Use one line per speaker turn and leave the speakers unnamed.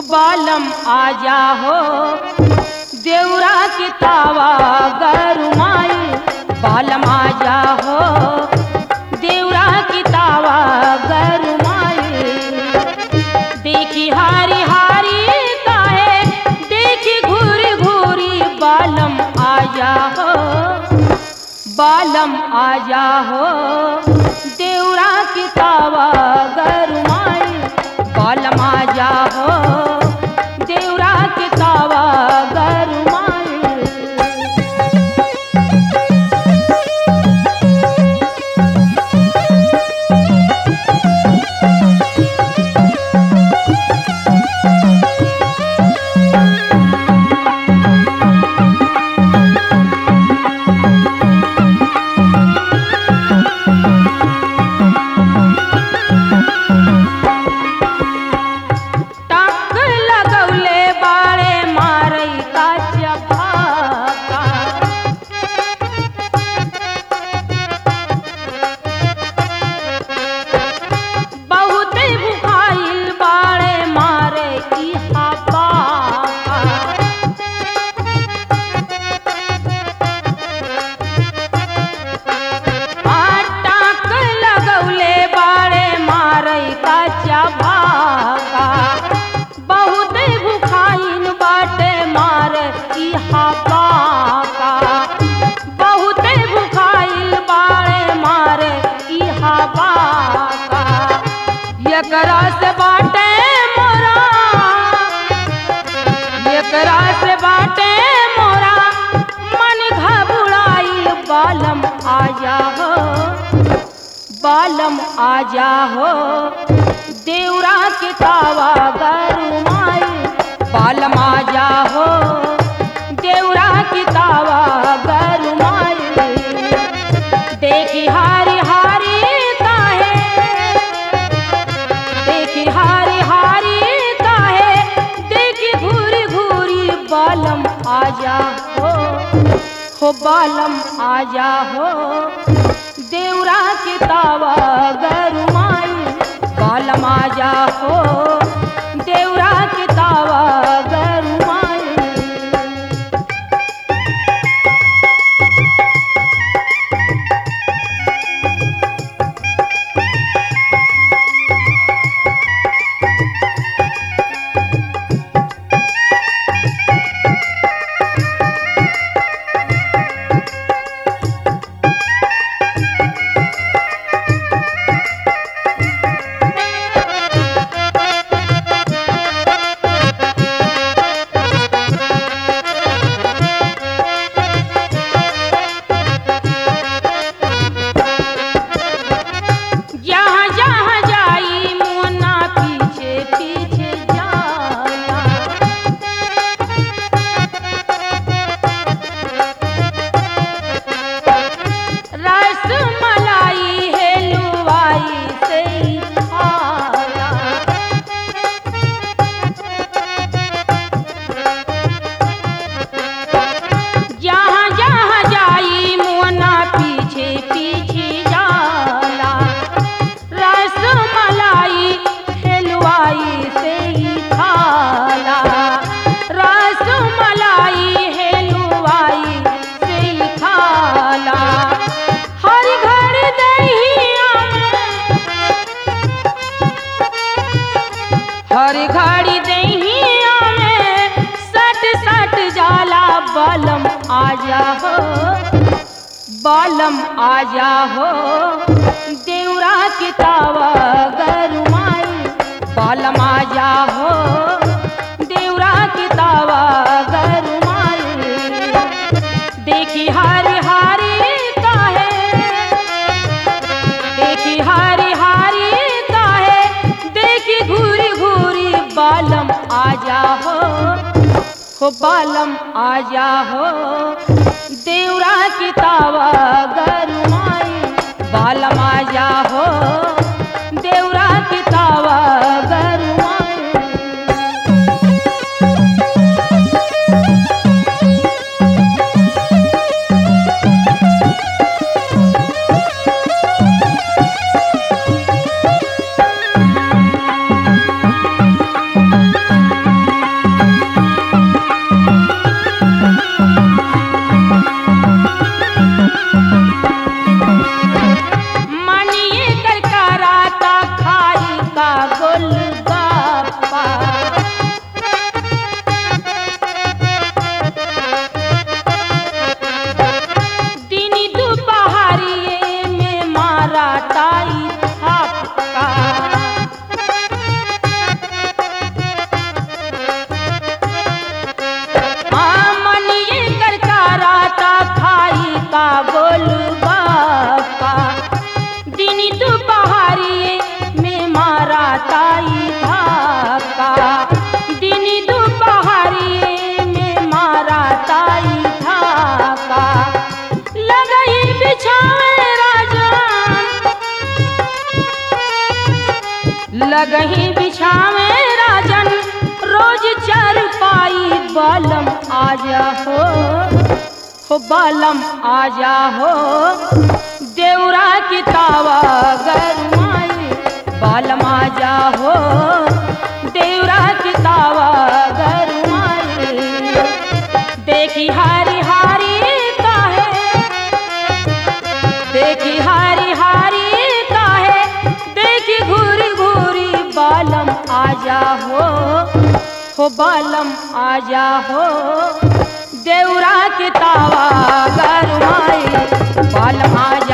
बालम आजा हो देवरा की तावा गरुमाई बालम आजा हो देवरा की तावा गरुमाई देखी हारी हारी काहे देखी घूरी घूरी बालम आजा हो बालम आजा हो देवरा की तावा गरुमाई बालम आजा हो देवरा की तावा गरुमाई टाक लगवले बाळे मारई का चपाका बहुत भुखाइल बाळे मारे की हापा टाक लगवले बाळे मारई काच्या भाका बहुत भुखाइन बाटे मार इहा बाका बहुत भुखाइल बाळे मार इहा बाका एकरा से बाटे मोरा एकरा से बाटे मोरा मन घबराइल बालम आजा हो बालम आजा हो देवरा के तावा गरुमाई बालम आजा हो देवरा की तावा गरुमाई देखी हारी हारी काहे देखी हारी हारी काहे देखी घूरी घूरी बालम आजा हो हो बालम आजा हो देवरा की तावा गरुमाई बालम आजा हो देवरा की तावा गरुमाई जहाँ जहाँ जाई मोना पीछे पीछे जाला रस मलाई है लुवाई से ही खाला जहाँ जहाँ जाई मोना पीछे पीछे जाला रस मलाई हलवाई से ही खाला रस मलाई हलवाई से ही खाला हर घर दहिया हर घड़ी दहिया में सट सट जाला बालम आजा हो बालम आजा हो देवरा की तावा गरुमाई बालम आजा हो देवरा की तावा गरुमाई देखी हारी हारी काहे देखी हारी हारी काहे देखी घूरी घूरी बालम आजा हो हो बालम आजा हो देवरा की तावा गरुमाई बालम आजा हो देवरा की तावा गरुमाई लगही बिछावे राजन रोज चर पाई बालम आजा हो हो बालम आजा हो देवरा की तावा गरमाई बालम आजा हो देवरा की तावा गरमाई देखी हारी हारी काहे देखी हारी हारी काहे देखी घूरी घूरी बालम आजा हो हो बालम आजा हो देवरा के तावा गरमाई बालम आजा